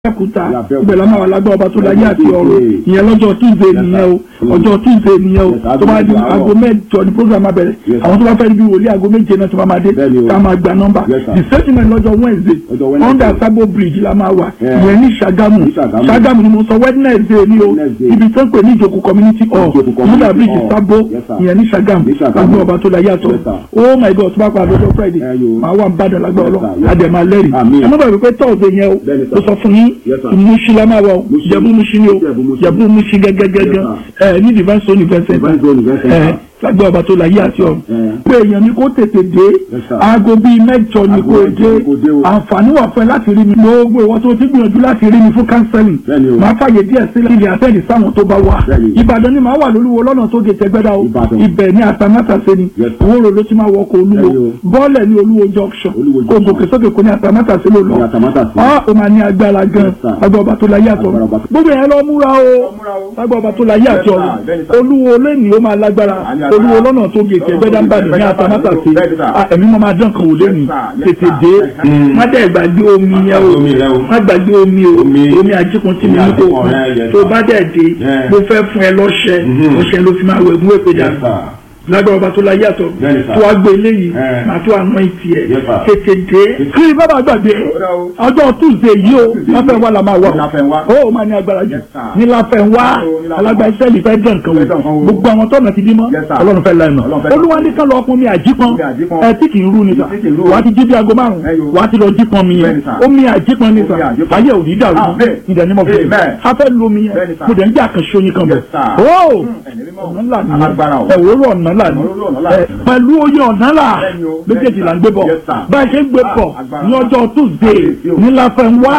Abẹ́òkúta ibẹ̀ la máa wà lágbá ọba tó láyé àti ọ̀run ìyẹn lọ́jọ́ Tuesday nìyẹn o ọjọ́ Tuesday nìyẹn o tó bá di aago mẹ́jọ ní program abẹ́rẹ́ àwọn tó bá fẹ́ bí wòlíì aago méje náà tó bá máa dé ká máa gba nọ́mbà the statement lọ́jọ́ Wednesday under Sabo Bridge la máa wà ìyẹn ní Ṣàgámù Ṣàgámù ni mo sọ Wednesday ni o ibi tó ń pè ní ìjòkó community hall under bridge Sabo ìyẹn ní Ṣàgámù lágbá ọba tó láyé àtọ̀ oh my God tó bá pa lọ́jọ́ Friday máa wà ń bàdàn lágbá ọlọ́ àdèmà lẹ́rìí ẹ má bàbá pé Thursday yẹn o ó sọ fún yín musi la máa wọ jẹ̀bú musi ni o jẹ̀bú musi gẹ́gẹ́gẹ́gẹ́ ẹ ní divine zone event center ẹ lágbẹ́ ọba tó la yí àti ọ̀run pé èèyàn ni kó tètè dé aago bíi mẹ́jọ ni kó dé àǹfààní wà fún ẹ láti rí mi gbogbo ìwọ tó ti gbìyànjú láti rí mi fún counseling máa fàyè díẹ̀ sílẹ̀ ilé àtẹ́ẹ̀dì sáwọn tó bá wà ìbàdàn ni màá wà lólúwo lọ́nà tó gé tẹgbẹ́dá o ibẹ̀ ní àtàmátàsé ni owó ro ló ti máa wọkọ̀ olúwo bọ́ọ̀lẹ̀ ní olúwo junction kò gòkè sókè kò ní àtàmátàsé ló lọ ọ́ ò máa ní agbára gan lágbẹ́ ọba tó la yí àti ọ̀run gbogbo yẹn lọ múra o lágbẹ́ ọba tó la yí àti ọ̀run olúwo lẹ́nìí ó máa lágbára olúwo lọ́nà tó gé tẹgbẹ́dá ń bàdàn ní àtàmátàsé ẹ̀mí mọ́ máa dán kan wò lẹ́nìí tètè dé má dẹ̀ gbàgbé omi yẹn o má gbàgbé omi o omi àjíkun tí mi ní kò kún tó bá dẹ̀ dé mo fẹ́ fún ẹ lọ́ṣẹ ọṣẹ ló fi máa wẹ̀ mú èpè dànù lágbára ọba tó la yàtọ̀ tó wá gbé eléyìí màá tó àná ìtì ẹ̀ tètè dé kí bàbá gbàgbé ọjọ́ tuesday yìí o láfẹ́ wá la máa wà ó máa ní agbára jù ní láfẹ́ wá alágbá iṣẹ́ ìlú fẹ́ dán nǹkan wò gbogbo àwọn tọ́nà ti bímọ ọlọ́run fẹ́ lẹ́nu olúwa ní ká lọ ọkùnrin mi àjípọn ẹ tí kì í rú ni sà wà á ti jí bí aago márùn wà á ti lọ jípọn mi yẹn omi àjípọn ni sà ayé òní dàrú ìdẹ̀ ní mo fi a fẹ́ lo mi yẹn mo dẹ̀ ń jà kan ṣoyin kan bẹ̀ ó ọ̀nà ńlá nìyẹn ẹ̀wòrò ọ̀nà ńlá ni pẹ̀lú oyè ọ̀nà là méjèèjì là ń gbé bọ̀ bá a ṣe ń gbé bọ̀ ní ọjọ́ tuesday ní láfẹ̀wá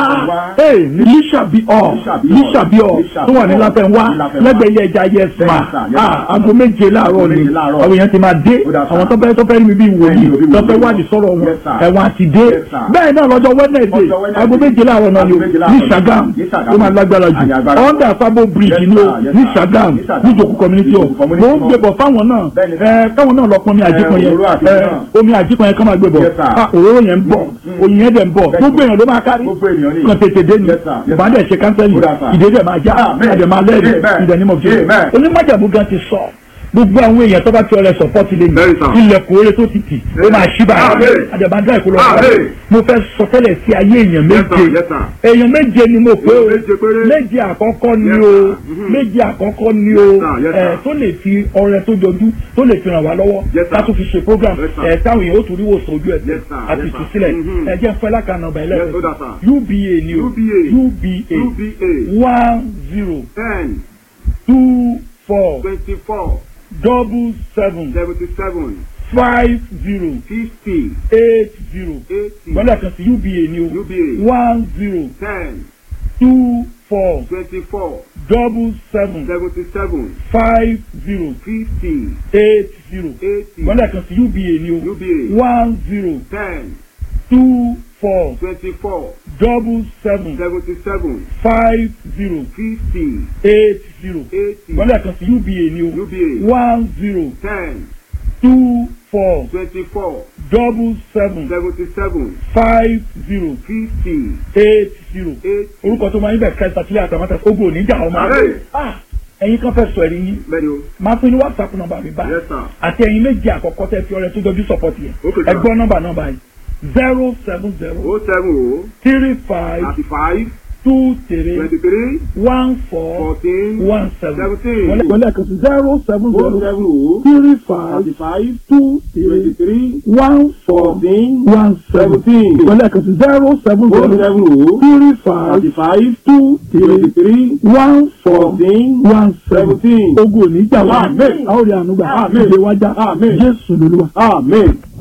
ní lísàbí ọ̀ lísàbí ọ̀ tó wà ní láfẹ̀wá lẹ́gbẹ̀ẹ́ ilé ẹja yes ma aago méje láàárọ̀ ni àwọn èèyàn ti máa dé àwọn tó fẹ́ tó fẹ́ rí mi bí wòlíì tó fẹ́ wádìí sọ̀rọ̀ wọn ẹ̀wọ̀n àti dé bẹ́ẹ̀ náà lọ́jọ́ wednesday aago méje láàárọ̀ náà ni ní sagam ó máa lágbára jù under Sabo Bridge ni o ní sagam ní ìjòkó community hall mo ń gbé bọ̀ fáwọn náà ẹ káwọn náà lọ pọn omi àjíkan yẹn ẹ omi àjíkan yẹn ká máa gbé bọ̀ òróró yẹn ń bọ̀ oyin yẹn dẹ̀ ń bọ̀ gbogbo èèyàn ló máa kárí kan tètè dé ni ìbá dẹ̀ ṣe kánsẹ́lì ìdè dẹ̀ máa já àdè máa lẹ́rìí ìdẹ̀ ní mo fi onímọ̀jàmú gan ti sọ gbogbo àwọn èèyàn tó bá ti ọrẹ sọpọ́tì lé mi ilẹ̀kùn oore tó ti tì ó máa ṣí báyìí àjàbáńdá ìkólọ ọ̀rọ̀ mo fẹ́ sọ tẹ́lẹ̀ sí ayé èèyàn méje èèyàn méje ni mo pé o méje àkọ́kọ́ ni o méje àkọ́kọ́ ni o ẹ̀ tó lè fi ọrẹ tó jọjú tó lè fi ràn wá lọ́wọ́ láti fi ṣe program ẹ̀ táwọn èèyàn ó tún rí wòsàn ojú ẹ̀ àti ìtúsílẹ̀ ẹ̀ jẹ́ fẹ́ lákànnà ọ̀bà ẹlẹ́fẹ̀ UBA ni o UBA one zero two four twenty-four double seven seventy-seven five zero fifty eight zero eighty gbọ́dọ̀ kan sí uba ni o UBA one zero ten two four twenty-four double seven seventy-seven five zero fifty eight zero eighty gbọ́dọ̀ kan sí uba ni o UBA one zero ten two four twenty-four double seven seventy-seven five zero fifty eight zero eighty gbọ́dọ̀ kan sí uba ni o UBA one zero ten two four twenty-four double seven seventy-seven five zero fifty eight zero eighty. orúkọ tó máa ń bẹ̀ kẹta sílẹ̀ àtàmátà ogun oníjà ọmọ Ààrẹ. Ah, ẹ̀yin kan fẹ́ sọ ẹ̀rí yín bẹ́ẹ̀ni o máa fún yín ní whatsapp nọ́mbà mi báyìí yes sir àti ẹ̀yin méjì àkọ́kọ́ tẹ́ fi ọrẹ tó jọjú support yẹn Okay, sir. ẹgbọ́n nọ́mbà nọ́mbà yìí zero seven zero o seven o three five thirty-five two three twenty-three one four fourteen one seven seventeen wọlé ẹ̀kan sí zero seven o zero seven o three five thirty-five two three twenty-three one four fourteen one seven seventeen wọlé ẹ̀kan sí zero seven o zero seven o three five thirty-five two three twenty-three one four fourteen one seven seventeen ogun oníjà wa Amen. a ó rí àánú gbà Amen. ìgbé wájà Amen. jésù lolúwa. amen.